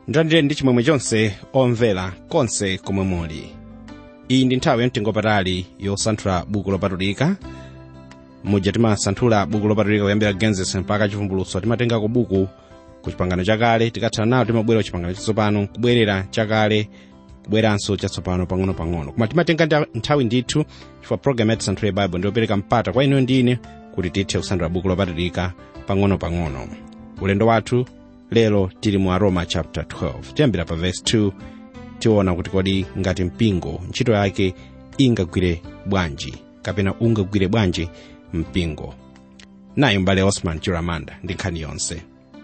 ndilandire ndi chimwemwe chonse omvera konse komwe muli iyi ndi nthawi yamtengopatali yosanthula buku lopatulika muja timasanthula buku lopatulika kuyambira genesis mpaka chivumbulutso timatengako buku ku chipangano chakale tikatsala nawo timabwera ku chipangano chatsopano kubwerera chakale kubweranso chatsopano pang'ono-pang'ono koma timatenga nda- nthawi ndithu chifukwa program yati santhule bible ndiyopereka mpata kwa inu ndine kuti tithe kusanthula buku lopatulika pang'ono-pang'ono ulendo wathu lero tili mu aroma chapter 12 tiyambira pa verse 2 tiona kuti kodi ngati mpingo ntchito yake ingagwire bwanji kapena ungagwire bwanji mpingo nayo mbale osman chiramanda ndi nkhani yonse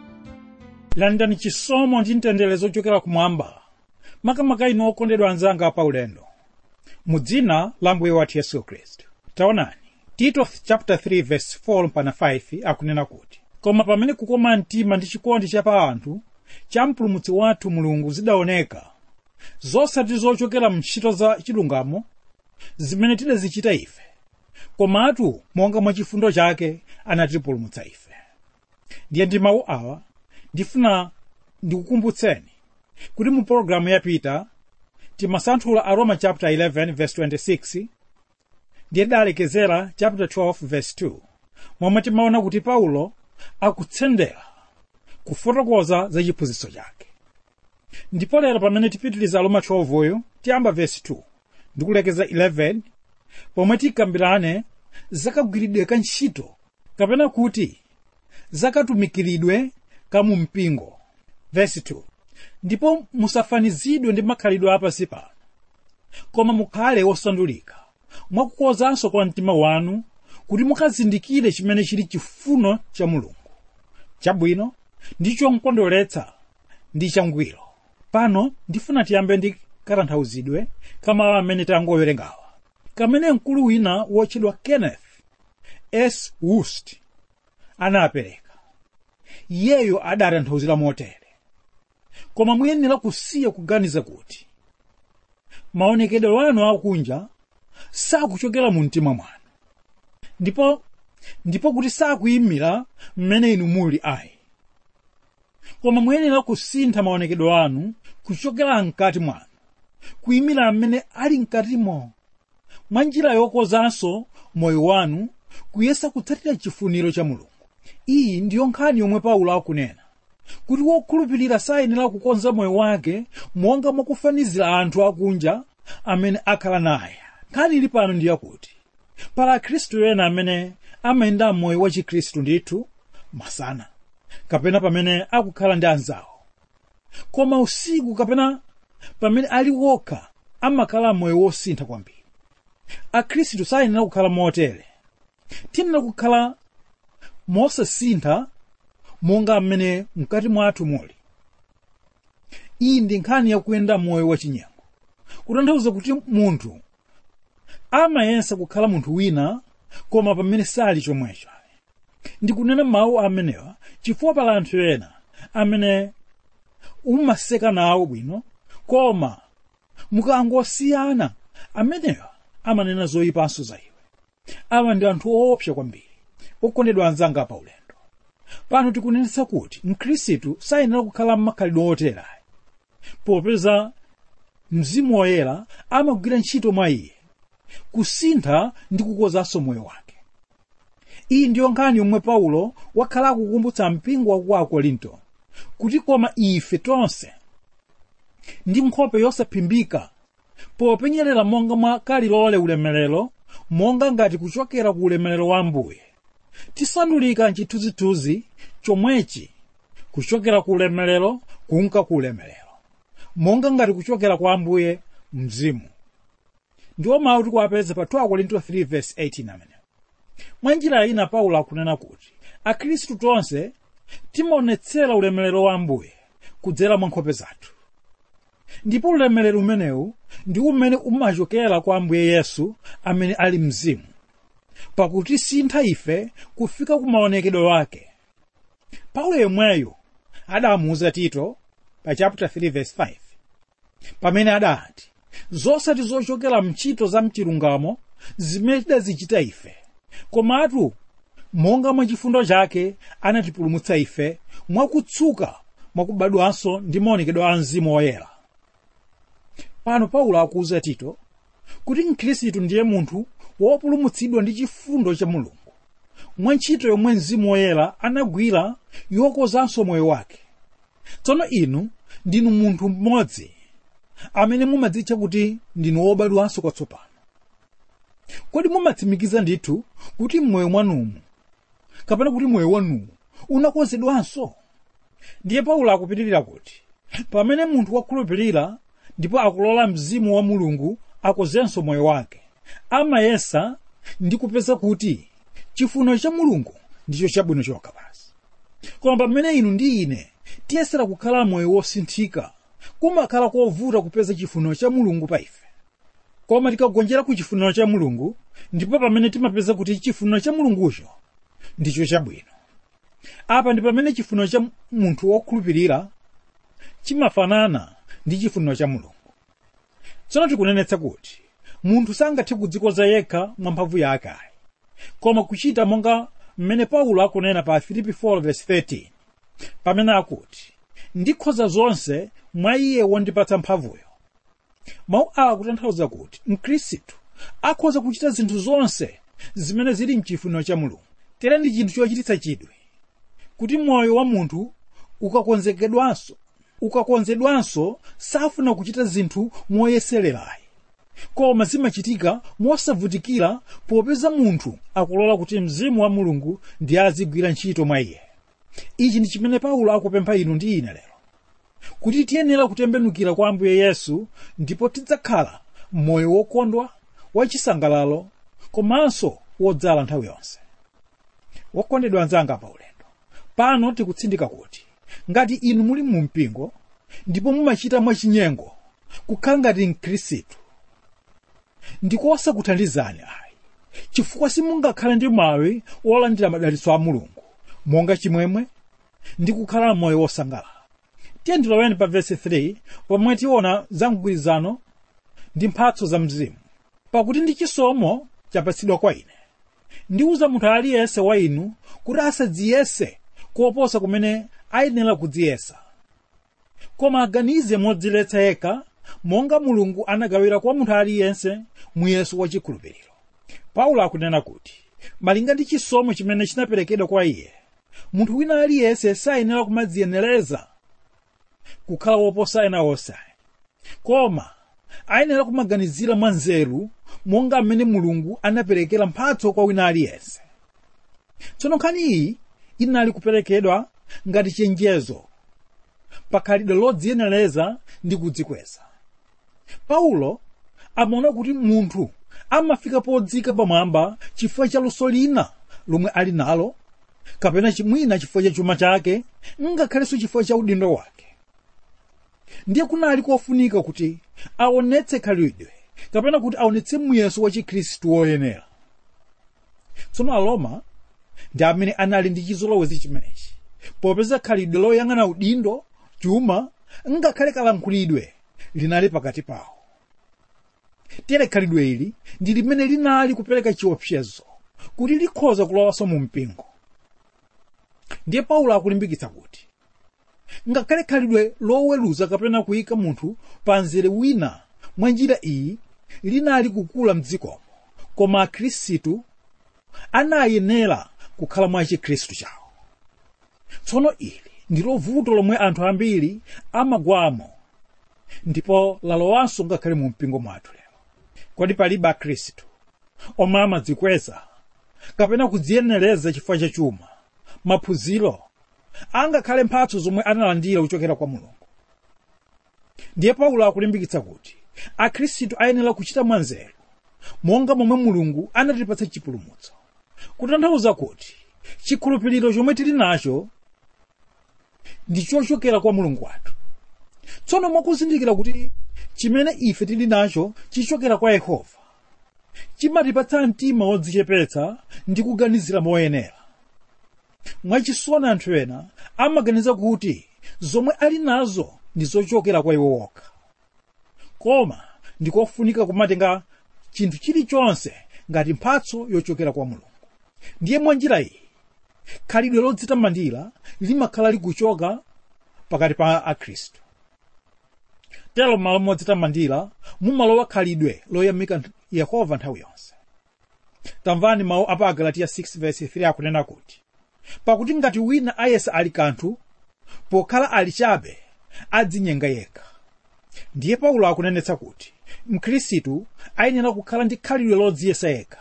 landani chisomo ndi mtendere zochokera kumwamba makamaka inu okondedwa anzanga pa ulendo mu dzina la mbuye wathu yesu khristu taonani tito chapter 3 verse 4 mpana 5 akunena kuti koma pamene kukoma mtima ndi chikondi cha pa anthu cha mpulumutsi wathu mulungu zidaoneka zosati zochokera mntchito za chilungamo zimene tidazichita ife komatu monga mwa chifundo chake anatipulumutsa ife ndiye ndi mawu awa ndifuna ndikukumbutseni kuti mu pologalamu yapita timasanthula aroma chapter 11 verse 26 ndiye dalekezera chapter 12 verse 2 momwe timaona kuti paulo akutsendera kufotokoza za chiphunzitso chake ndipo lero pamene tipitiliza aroma 12 uyu tiyamba verse 2 ndikulekeza 11 pomwe tikambirane zakagwiridwe ka ntchito kapena kuti zakatumikiridwe ka mu mpingo verse 2 ndipo musafanizidwe ndi makhalidwe apasi pano koma mukhale osandulika mwakukozanso kwa mtima wanu kuti mukazindikire chimene chili chifuno cha mulungu chabwino ndi chokondweretsa ndi changwiro pano ndifuna tiyambe ndi katanthauzidwe kama amene tangowerengawa kamene mkulu wina wotchedwa kenneth s wust anapereka iyeyo adatanthauzira motere koma muyenera kusiya kuganiza kuti maonekedwe anu akunja sakuchokera mu mtima mwanu ndipo ndipo kuti sakuyimira mmene inu muli ayi koma muyenera kusintha maonekedwe anu kuchokera mkati mwanu kuyimira mmene ali mkatimo mwa njira yokozanso moyo wanu kuyesa kutsatira chifuniro cha mulungu iyi ndiyo nkhani yomwe paulo akunena kuti wokhulupirira sayenera kukonza moyo wake monga mwakufanizira anthu akunja amene akhala naye nkhani ili pano ndiyakuti pala akhristu ena amene amayenda moyo wa chikhristu ndithu masana kapena pamene akukhala ndi anzawo koma usiku kapena pamene ali wokha amakhala moyo wosintha kwambiri akhristu sayenera kukhala motere tiyenera kukhala mosasintha monga mmene mkati mwathu muli iyi ndi nkhani yakuyenda moyo wachinyengo kutanthauza kuti munthu amayesa kukhala munthu wina koma pamene sali chomwecho ndikunena mawu amenewa chifukwa pala anthu ena amene umaseka nawo bwino koma mukangosiyana amenewa amanena zoyipanso za iwe awa ndi anthu oopsa kwambiri okondedwa anzanga pa ulendo pano tikunenetsa kuti mkhristu sayenera kukhala m'makhalidwe otera popeza mzimu woyera amagwira ntchito mwa iye kusintha ndi kukozanso moyo wake iyi ndiyo nkhani yomwe paulo wakhala akukumbutsa mpingo wa ku akorinto kuti koma ife tonse ndi nkhope yosaphimbika popenyerera monga mwa kalilole ulemerero monga ngati kuchokera ku ulemerero wa ambuye tisandulika mchithunzithunzi chomwechi kuchokera ku ulemerero kunka ku ulemerero monga ngati kuchokera kwa ambuye mzimu ndiwo mawu tikuwapeza pa 2 korinto 3 verse 18 amene mwa njira ina paulo akunena kuti akhristu tonse timaonetsera ulemerero wa ambuye kudzera mwa nkhope zathu ndipo ulemerero umenewu ndi umene umachokera kwa ambuye yesu amene ali mzimu pakuti sintha ife kufika ku maonekedwe wake paulo yemweyo adamuwuza tito pa chapter 3 verse 5 pamene adati zosati zochokera mntchito za mchilungamo zimene tidazichita ife komatu monga mwa chifundo chake anatipulumutsa ife mwakutsuka mwakubadwanso ndi maonekedwe a mzimu woyera pano paulo akuwuza tito kuti mkhristu ndiye munthu wopulumutsidwa ndi chifundo cha mulungu mwa ntchito yomwe mzimu woyera anagwira yokozanso moyo wake tsono inu ndinu munthu mmodzi amene mumadzitcha kuti ndinu wobadwanso kwatsopano kodi mumatsimikiza ndithu kuti mmoyo mwanumu kapena kuti moyo wanuwu unakonzedwanso ndiye paulo akupitirira kuti pamene munthu wakhulupirira ndipo akulola mzimu wa mulungu akozenso moyo wake amayesa ndi kupeza kuti chifuniro cha mulungu ndicho chabwino chokha basi koma pamene inu ndi ine tiyesera kukhala moyo wosinthika kumakhala kovuta kupeza chifuniro cha mulungu pa ife koma tikagonjera ku chifuniro cha mulungu ndipo pamene timapeza kuti chifuniro cha mulungucho ndicho chabwino apa ndi pamene chifuniro cha munthu wokhulupirira chimafanana ndi chifuniro cha mulungu tsono tikunenetsa kuti munthu sangathe kudzikoza yekha mwa mphamvu yake ayi koma kuchita monga mmene paulo akunena pa filipi 4:13 pamene akuti ndikhoza zonse mwa iye wondipatsa mphamvuyo mawu awa akutanthauza kuti mkhristu akhoza kuchita zinthu zonse zimene zili mchifuniro cha mulungu tere ndi chinthu chochititsa chidwi kuti moyo wa munthu ukakonzekedwanso ukakonzedwanso safuna kuchita zinthu moyesererayi koma zimachitika mosavutikira popeza munthu akulola kuti mzimu wa mulungu ndiye azigwira ntchito mwa iye ichi ndi chimene paulo akupempha inu ndi ine lero kuti tiyenera kutembenukira kwa ambuye yesu ndipo tidzakhala moyo wokondwa wachisangalalo komanso wodzala nthawi yonse wokondedwa anzanga pa ulendo pano tikutsindika kuti ngati inu muli mu mpingo ndipo mumachita mwachinyengo kukhala ngati mkhristu ndikosakuthandizani ayi chifukwa simungakhale ndi mwawi wolandira madalitso a mulungu monga chimwemwe ndi kukhala moyo wosangalala tiye ndiloweni pa vesi 3 pomwe tiona za mgwirizano ndi mphatso za mzimu pakuti ndi chisomo chapatsidwa kwa ine ndiwuza munthu aliyense wa inu kuti asadziyese koposa kumene ayenera kudziyesa koma aganize modziletsa yekha monga mulungu anagawira kwa munthu aliyense muyeso wachikhulupiriro paulo akunena kuti malinga ndi chisomo chimene chinaperekedwa kwa iye munthu wina aliyense sayenera kumadziyenereza kukhala woposa ena onse koma ayenera kumaganizira mwa nzeru monga mmene mulungu anaperekera mphatso kwa wina aliyense tsono nkhani iyi inali kuperekedwa ngati chenjezo pakhalidwe lodziyenereza ndi kudzikweza paulo amaona kuti munthu amafika podzika pamwamba chifukwa cha luso lina lomwe ali nalo kapena chimwina chifukwa cha chuma chake ngakhalenso chifukwa cha udindo wake ndiye kunali kofunika kuti aonetse khalidwe kapena kuti aonetse muyeso wa chikhristu woyenera tsono aroma ndi amene anali ndi chizolowezi chimenechi popeza khalidwe loyang'ana udindo chuma ngakhale kalankhulidwe linali pakati pawo tere khalidwe ili ndi limene linali kupereka chiopsezo kuti likhoza kulowanso mu mpingo ndiye paulo akulimbikitsa kuti ngakhale khalidwe loweruza kapena kuyika munthu pa nzere wina mwa njira iyi linali kukula mdzikomo koma akhristu anayenera kukhala mwa chikhristu chawo tsono ili ndilo vuto lomwe anthu ambiri amagwamo ndipo lalowanso ngakhale mu mpingo mwathu lero kodi palibe akhristu omwe amadzikweza kapena kudziyenereza chifukwa cha chuma maphunziro angakhale mphatso zomwe analandira kuchokera kwa mulungu ndiye paulo akulimbikitsa kuti akhristu ayenera kuchita mwanzeru monga momwe mulungu anatipatsa chipulumutso kutanthauza kuti chikhulupiriro chomwe tili nacho ndi chochokera kwa mulungu wathu tsono mwakuzindikira kuti chimene ife tili nacho chichokera kwa yehova chimatipatsa mtima wodzichepetsa ndi kuganizira moyenera mwachisoni anthu ena amaganiza kuti zomwe ali nazo ndi zochokera kwa iwo wokha koma ndikofunika kumatenga chinthu chilichonse ngati mphatso yochokera kwa mulungu ndiye mwa njira iyi khalidwe lodzitamandira limakhala likuchoka pakati pa akhristu tero m'malo modzitamandira mumalowa khalidwe loyamika yehova nthawi yonse tamvani mawu apa agalatiya 6 verse 3 akunena kuti pakuti ngati wina ayesa ali kanthu pokhala ali chabe adzinyenga yekha ndiye paulo akunenetsa kuti mkhristu ayenera kukhala ndi khalidwe lodziyesa yekha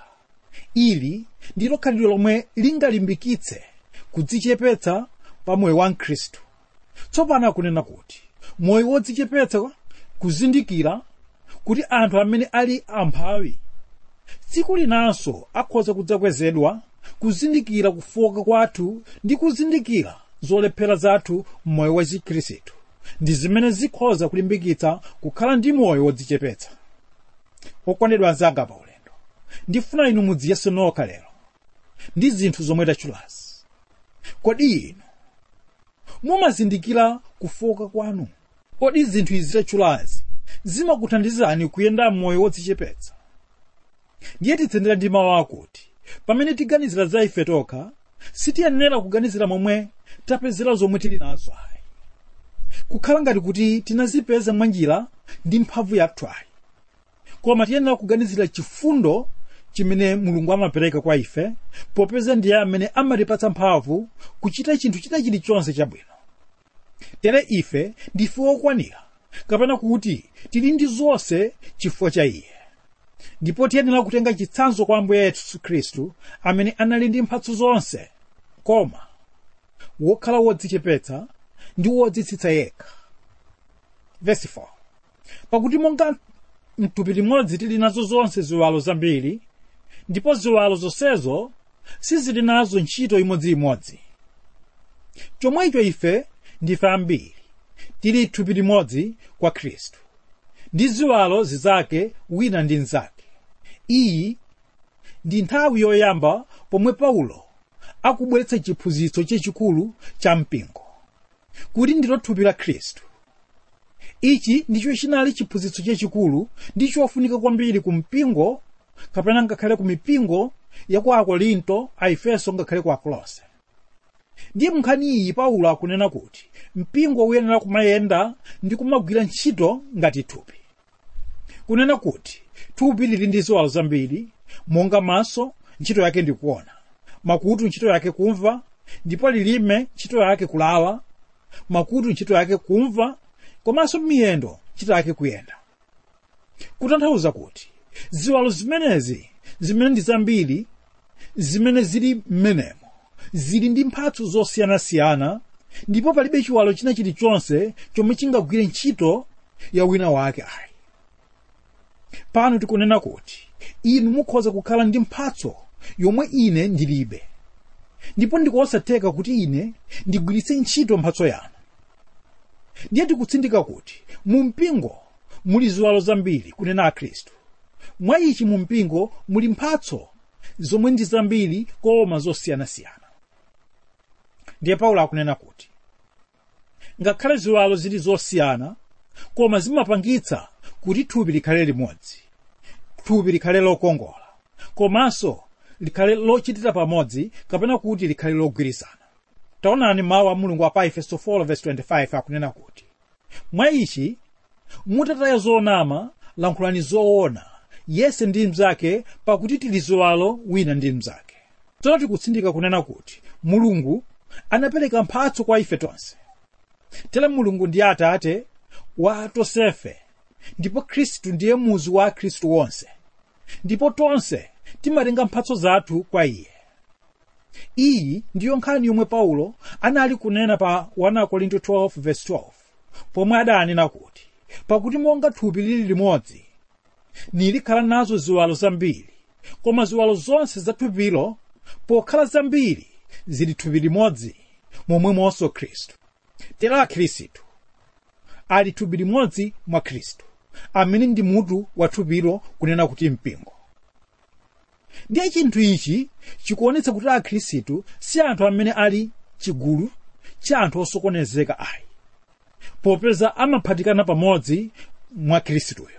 ili ndilo khalidwe lomwe lingalimbikitse kudzichepetsa pa moyo wa mkhristu tsopano akunena kuti moyo wodzichepetsa kuzindikira kuti anthu amene ali amphawi tsiku linanso akhoza kudzakwezedwa kuzindikira kufoka kwathu ndi kuzindikira zolephera zathu m'moyo wa chikhristu ndi zimene zikhoza kulimbikitsa kukhala ndi moyo wodzichepetsa okondedwa anzanga pa ulendo ndifuna inu mudziyese nokha lero ndi zinthu zomwe tachulazi kodi inu mumazindikira kufoka kwanu kodi zinthu izi tachulazi zimakuthandizani kuyenda m'moyo wodzichepetsa ndiye titsendera ndi mawu akuti pamene tiganizira za ife tokha sitiyenera kuganizira momwe tapezera zomwe tili nazo ayi kukhala ngati kuti tinazipeza mwanjira ndi mphamvu yathu ayi koma tiyenera kuganizira chifundo chimene mulungu amapereka kwa ife popeza ndiye amene amatipatsa mphamvu kuchita chinthu china chilichonse chabwino tere ife ndife okwanira kapena kuti tili ndi zonse chifukwa cha iye ndipo tiyenera kutenga chitsanzo kwa ambuye yesu khristu amene anali ndi mphatso zonse koma wokhala wodzichepetsa ndi wodzitsitsa yekha Verse 4. pakuti monga mthupi limodzi tili nazo zonse ziwalo zambiri ndipo ziwalo zonsezo sizili nazo ntchito imodziimodzi chomwecho ife ndife ambiri tili thupi limodzi kwa khristu ndi ziwalo zizake wina ndi mnzake iyi ndi nthawi yoyamba pomwe paulo akubweretsa chiphunzitso chachikulu cha mpingo kuti ndilo thupi la khristu ichi ndicho chinali chiphunzitso chachikulu ndi chofunika kwambiri ku mpingo kapena ngakhale ku mipingo ya ku akorinto a efeso ngakhale ku akolose ndiye munkhani iyi paulo akunena kuti mpingo uyenera kumayenda ndi kumagwira ntchito ngati thupi kunena kuti thupi lili ndi ziwalo zambiri monga maso ntchito yake ndi kuona makutu ntchito yake kumva ndipo lilime ntchito yake kulawa makutu ntchito yake kumva komanso miyendo ntchito yake kuyenda kutanthauza kuti ziwalo zimenezi zimene ndi zambiri zimene zili m'menemo zili ndi mphatso zosiyanasiyana ndipo palibe chiwalo china chilichonse chomwe chingagwire ntchito ya wina wake ayi pano tikunena kuti inu mukhoza kukhala ndi mphatso yomwe ine ndilibe ndipo ndikosatheka kuti ine ndigwiritse ntchito mphatso yanu ndiye tikutsindika kuti mu mpingo muli ziwalo zambiri kunena akhristu mwa ichi mu mpingo muli mphatso zomwe ndi zambiri koma zosiyanasiyana ndiye paulo akunena kuti ngakhale ziwalo zili zosiyana koma zimapangitsa kuti thupi likhale limodzi thupi likhale lokongola komanso likhale lochitira pamodzi kapena kuti likhale logwirizana taonani mawu a mulungu apa efeso 4:25 akunena kuti mwa ichi mutataya zonama lankhulani zoona yese ndi mnzake pakuti tili ziwalo wina ndi mnzake tsono tikutsindika kunena kuti mulungu anapereka mphatso kwa ife tonse tere mulungu ndiye atate wa tonsefe ndipo khristu ndiye muzu wa khristu wonse ndipo tonse timatenga mphatso zathu kwa iye iyi ndiyo nkhani yomwe paulo anali kunena pa 1 korinto 12:12 pomwe adanena kuti pakuti monga thupi lili limodzi nilikhala nazo ziwalo zambiri koma ziwalo zonse za thupilo pokhala zambiri zili thupi limodzi momwemonso khristu tera akhristu ali thupi limodzi mwa khristu amene ndi mutu wa thupilo kunena kuti mpingo ndiye chinthu ichi chikuonetsa kuti akhristu si anthu amene ali chigulu cha anthu osokonezeka ayi popeza amaphatikana pamodzi mwa khristuyo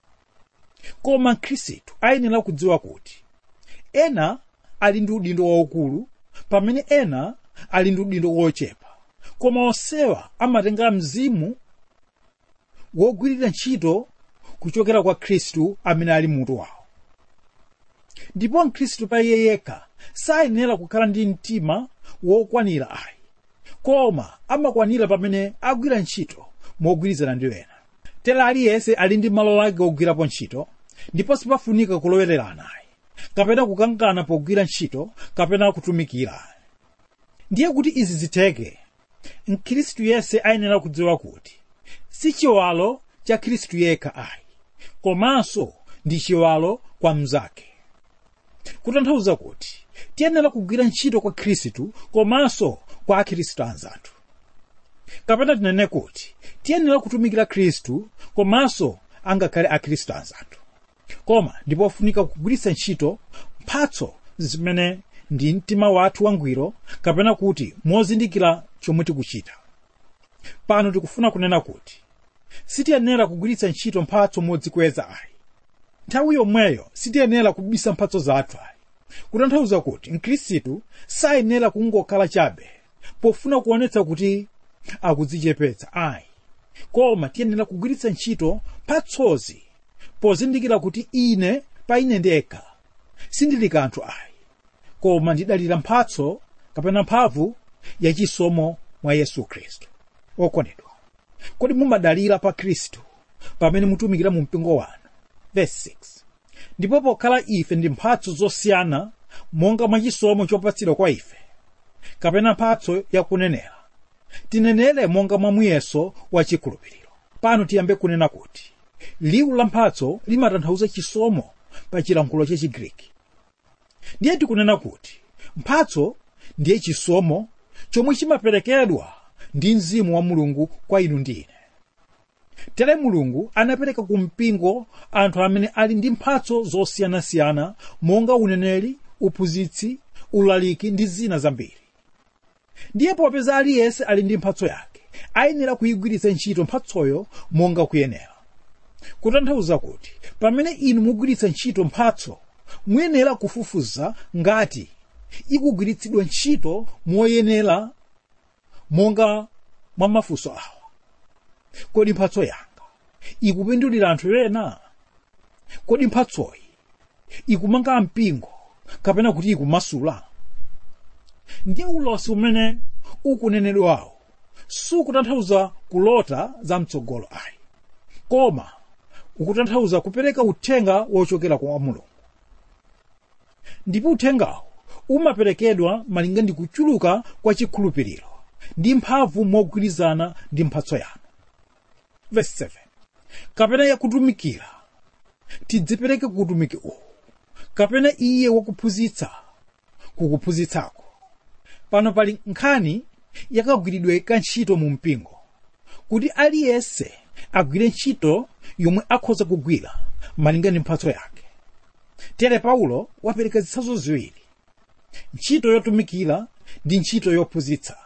koma khristu ayenera kudziwa kuti ena ali ndi udindo waukulu pamene ena ali ndi udindo wochepa koma onsewa amatenga mzimu wogwirira ntchito kuchokera kwa khristu amene ali mutu wawo ndipo mkhristu pa iye yekha sayenera kukhala ndi mtima wokwanira ayi koma amakwanira pamene agwira ntchito mogwirizana ndi ena tera aliyense ali ndi malo ake ogwirapo ntchito ndipo sipafunika kulowererana ayi kapena kukangana pogwira ntchito kapena kutumikira ndiye kuti izi zitheke mkhristu yense ayenera kudziwa kuti si chiwalo cha khristu yekha ayi komanso ndi chiwalo kwa mnzake kutanthauza kuti tiyenera kugwira ntchito kwa khristu komanso kwa akhristu anzathu kapena tinene kuti tiyenera kutumikira khristu komanso angakhale akhristu anzathu koma ndipofunika kugwiritsa ntchito mphatso zimene ndi mtima wathu wangwiro kapena kuti mozindikira chomwe tikuchita pano tikufuna kunena kuti sitiyenera kugwiritsa ntchito mphatso modzikweza ayi nthawi yomweyo sitiyenera kubisa mphatso zathu ayi kutanthauza kuti mkhristu sayenera kungokhala chabe pofuna kuonetsa kuti akudzichepetsa ayi koma tiyenera kugwiritsa ntchito mphatsozi pozindikira kuti ine pa ine ndekha sindili kanthu ayi koma ndidalira mphatso kapena mphamvu yachisomo mwa yesu khristu okondedwa kodi mumadalira pa khristu pamene mutumikira mu mpingo wanu verse 6 ndipo pokhala ife ndi mphatso zosiyana monga mwa chisomo chopatsidwa kwa ife kapena mphatso yakunenera tinenere monga mwa muyeso wa chikhulupiriro pano tiyambe kunena kuti liwu la mphatso limatanthauza chisomo pa chilankhulo cha chigriki ndiye tikunena kuti mphatso ndiye chisomo chomwe chimaperekedwa ndi mzimu wa mulungu kwa inu ndi ine tere mulungu anapereka ku mpingo anthu amene ali ndi mphatso zosiyanasiyana monga uneneri uphunzitsi ulaliki ndi zina zambiri ndiye popeza aliyense ali ndi mphatso yake ayenera kuyigwiritsa ntchito mphatsoyo monga kuyenera kutanthauza kuti pamene inu mugwiritsa ntchito mphatso muyenera kufufuza ngati ikugwiritsidwa ntchito moyenera monga mwa mafunso awa kodi mphatso yanga ikupindulira anthu ena kodi mphatsoyi ikumanga mpingo kapena kuti ikumasula ndiye ulosi umene ukunenedwawo sukutanthauza kulota za mtsogolo ayi koma ukutanthauza kupereka uthenga wochokera kwa mulungu ndipo uthengawo umaperekedwa malinga ndi kuchuluka kwa chikhulupiriro ndi mphamvu mogwirizana ndi mphatso yanu verse 7 kapena yakutumikira tidzipereke kukutumiki uwu kapena iye wakuphunzitsa kukuphunzitsako pano pali nkhani yakagwiridwe ka ntchito mu mpingo kuti aliyense agwire ntchito yomwe akhoza kugwira malinga ndi mphatso yake tere paulo wapereka zitsanzo ziwiri ntchito yotumikira ndi ntchito yophunzitsa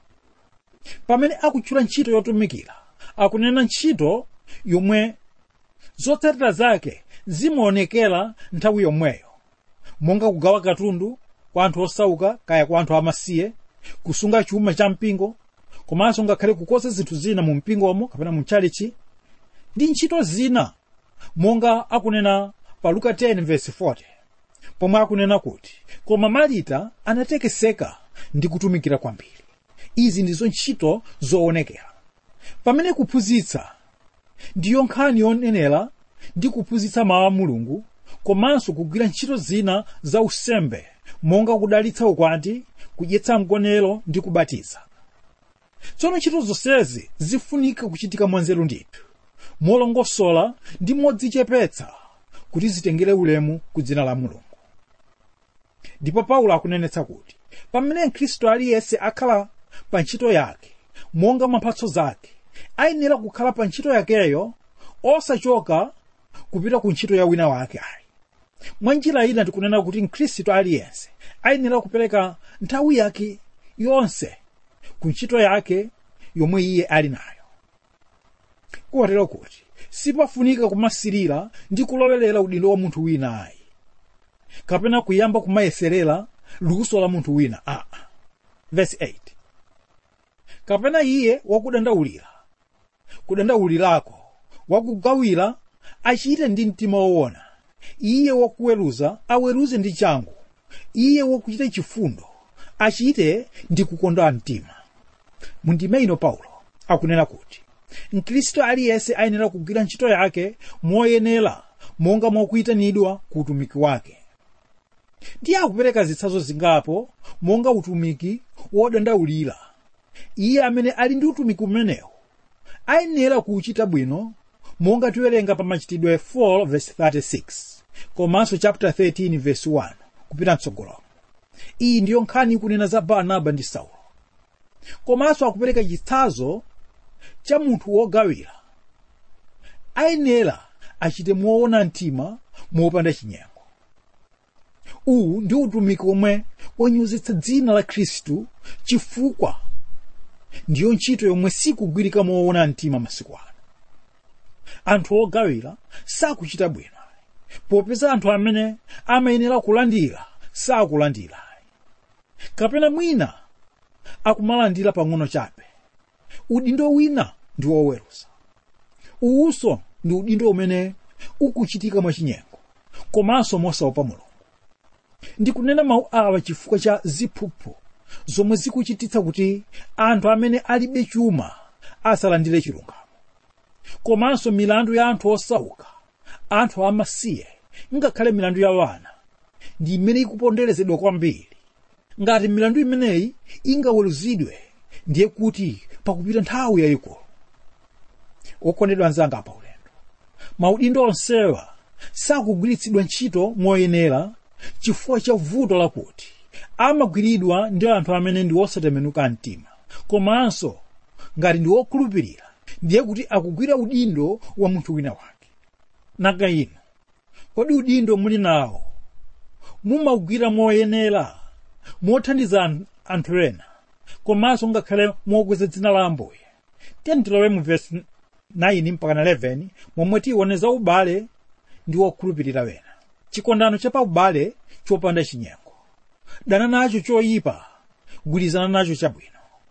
pamene akutchula ntchito yotumikira akunena ntchito yomwe zotsatira zake zimaonekera nthawi yomweyo monga kugawa katundu kwa anthu osauka kaya kwa anthu amasiye kusunga chuma cha mpingo komanso ngakhale kukonza zinthu zina mu mpingomo kapena mu tchalichi ndi ntchito zina monga akunena pa luka 10 verse 40 pomwe akunena kuti koma marita anatekeseka ndi kutumikira kwambiri izi ndizo ntchito zoonekera pamene kuphunzitsa ndiyo nkhani yonenera ndi kuphunzitsa mawu a mulungu komanso kugwira ntchito zina za usembe monga kudalitsa ukwati kudyetsa mgonero ndi kubatiza tsono ntchito zonsezi zifunika kuchitika mwanzeru ndithu molongosola ndi modzichepetsa kuti zitengere ulemu ku dzina la mulungu ndipo paulo akunenetsa kuti pamene mkhristu aliyense akhala pa ntchito yake monga mwa mphatso zake ayenera kukhala pa ntchito yakeyo osachoka kupita ku ntchito ya wina wake ayi mwa njira ina tikunena kuti mkhristu aliyense ayenera kupereka nthawi yake yonse ku ntchito yake yomwe iye ali nayo kotero kuti sipafunika kumasirira ndi kulowerera udindo wa munthu wina ayi kapena kuyamba kumayeserera luso la munthu wina aa verse 8 kapena iye wakudandaulira kudandaulirako wakugawira achite ndi mtima woona iye wakuweruza aweruze ndi changu iye wakuchita chifundo achite ndi kukonda mtima mundime ino paulo akunena kuti mkhristu aliyense ayenera kugwira ntchito yake moyenera monga mwakuyitanidwa ku utumiki wake ndiye akupereka zitsanzo zingapo monga utumiki wodandaulira iye amene ali ndi utumiki umenewu ayenera kuwuchita bwino monga tiwerenga pa machitidwe 4 verse 36 komanso chapter 13 verse 1 kupita mtsogolo iyi ndiyo nkhani ikunena za barnaba ndi saulo komanso akupereka chitsanzo cha munthu wogawira ayenera achite moona mtima mopanda chinyengo uwu ndi utumiki omwe wonyozetsa dzina la khristu chifukwa ndiyo ntchito yomwe sikugwirika moona mtima masiku ano anthu ogawira sakuchita bwino popeza anthu amene amayenera kulandira sakulandira kapena mwina akumalandira pang'ono chabe udindo wina ndi woweruza uwuso ndi udindo umene ukuchitika mwachinyengo komanso mosaopa mulungu ndikunena mawu awa chifukwa cha ziphuphu zomwe zikuchititsa kuti anthu amene alibe chuma asalandire chilungamo komanso milandu ya anthu osauka anthu amasiye ngakhale milandu ya wana ndi imene ikuponderezedwa kwambiri ngati milandu imeneyi ingaweruzidwe ndiye kuti pakupita nthawi yayikulu okondedwa anzanga pa ulendo maudindo onsewa sakugwiritsidwa ntchito moyenera chifukwa cha vuto lakuti amagwiridwa ndi anthu amene ndi osatembenuka mtima komanso ngati ndi wokhulupirira ndiye kuti akugwira udindo wa munthu wina wake nanga inu kodi udindo muli nawo mumagwira moyenera mothandiza anthu ena komanso ngakhale mokweza dzina la ambuye tiyeni tilowe mu vesi 9 mpaka 11 momwe tione za ubale ndi wokhulupirira wena chikondano cha paubale chopanda chinyengo dana nacho choyipa gwirizana nacho chabwino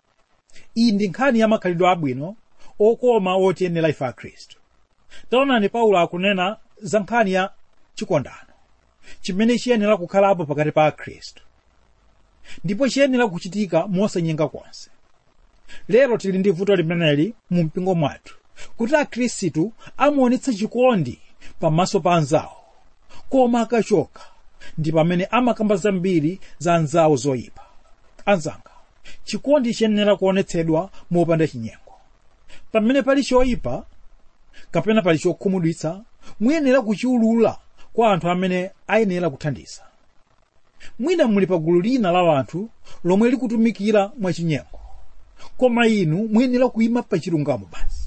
iyi ndi nkhani ya makhalidwe abwino okoma otiyenera ife akhristu taonani paulo akunena za nkhani ya chikondano chimene chiyenera kukhalapo pakati pa akhristu ndipo chiyenera kuchitika mosanyenga konse lero tili ndi vuto limeneli mu mpingo mwathu kuti akhristu amaonetsa chikondi pamaso pa anzawo koma akachoka ndi pamene amakamba zambiri za anzawo zoyipa anzanga chikondi chiyenera kuonetsedwa mopanda chinyengo pamene pali choyipa kapena pali chokhumudwitsa muyenera kuchiulula kwa anthu amene ayenera kuthandiza mwina muli pa gulu lina la anthu lomwe likutumikira mwachinyengo koma inu muyenera kuyima pa chilungamo basi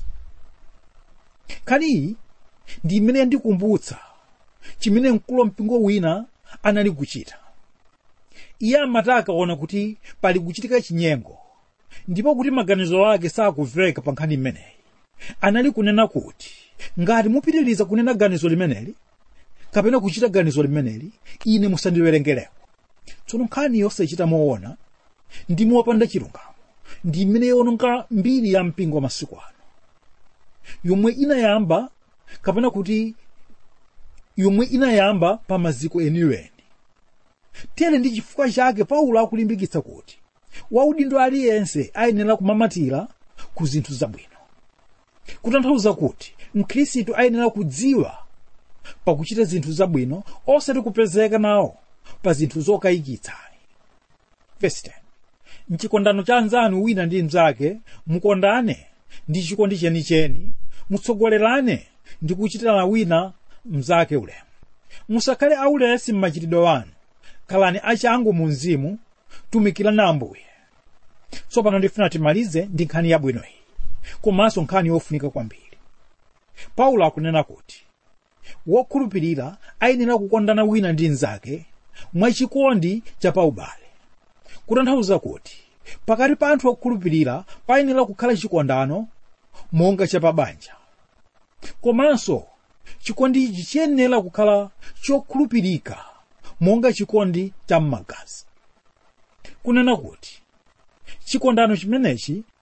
nkhaniyi ndi imene yandikumbutsa chimene mkulu mpingo wina anali kuchita iye amati akaona kuti pali kuchitika chinyengo ndipo kuti maganizo ake sakumveka pa nkhani imeneyi anali kunena kuti ngati mupitiriza kunena ganizo limeneli kapena kuchita ganizo limeneli ine musandiwerengereko tsono nkhani yosachita moona ndi mopanda chilungamo ndi imene yononga mbiri ya mpingo wa masiku ano yomwe inayamba kapena kuti yomwe inayamba pa maziko eniweni tere ndi chifukwa chake paulo akulimbikitsa kuti waudindo aliyense ayenera kumamatira ku zinthu zabwino kutanthauza kuti mkhristu ayenera kudziwa pakuchita zinthu zabwino osati kupezeka nawo pa zinthu zokayikitsa Verse 10. mchikondano cha anzanu wina ndi mnzake mukondane ndi chikondi chenicheni mutsogolerane ndi kuchitana wina mnzake ulemu musakhale aulesi m'machitidwe wanu khalani achangu mu mzimu tumikirani ambuye tsopano ndifuna timalize ndi nkhani yabwino iyi komanso nkhani yofunika kwambiri paulo akunena kuti wokhulupirira ayenera kukondana wina ndi mnzake mwachikondi cha paubale kutanthauza kuti pakati pa anthu okhulupirira payenera kukhala chikondano monga cha pabanja komanso chikondi ichi chiyenera kukhala chokhulupirika monga chikondi cha m'magazi kunena kuti chikondano chimenechi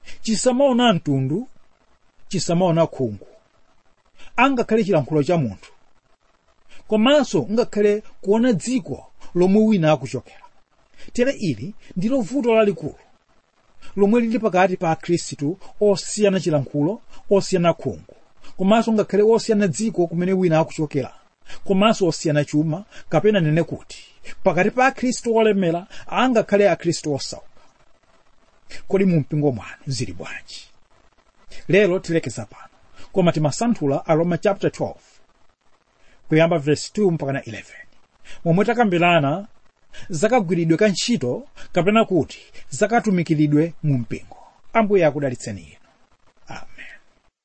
chisamaona mtundu chisamaona khungu angakhale chilankhulo cha munthu komanso ngakhale kuona dziko lomwe wina akuchokera tere ili ndilo vuto lalikulu lomwe lili pakati pa akhristu osiyana chilankhulo osiyana khungu komanso ngakhale osiyana dziko kumene wina akuchokera komanso osiyana chuma kapena nene kuti pakati pa akhristu olemera angakhale akhristu osauka kodi mu mpingo mwanu zili bwanji lero tilekeza pano koma timasanthula aroma chapter 12 kuyamba verse 2 mpaka na 11 momwe takambirana zakagwiridwe ka ntchito kapena kuti zakatumikiridwe mu mpingo ambuye akudalitseni inu amen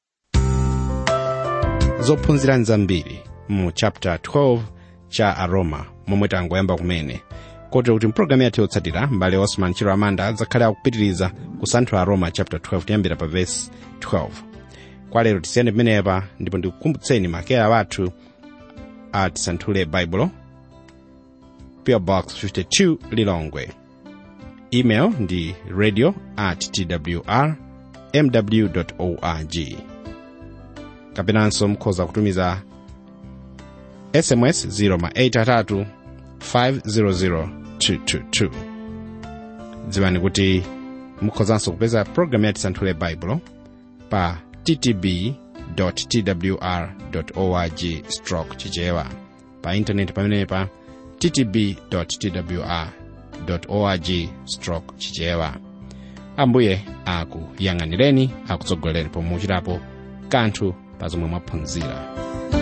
zophunzira nzambiri mu chapter 12 cha aroma momwe tangoyamba kumene kotero kuti mpulogalamu yathu yotsatira mbale osman chiro amanda adzakhale akupitiriza kusanthula aroma chapter 12 kuyambira pa verse 12 kwa lero tisiyane pamenepa ndipo ndikukumbutseni makera wathu a tisanthule baibulo PO box 52 lilongwe email ndi radio at twr mw org kapenanso mukhoza kutumiza sms 0 500 222 dziwani kuti mukhozanso kupeza programu ya tisanthule baibulo pa ttb twr org stroke chichewa pa intaneti pamenepa ttb twr org stroke chichewa ambuye akuyang'anireni akutsogolereni pomwe muchitapo kanthu pa zomwe mwaphunzira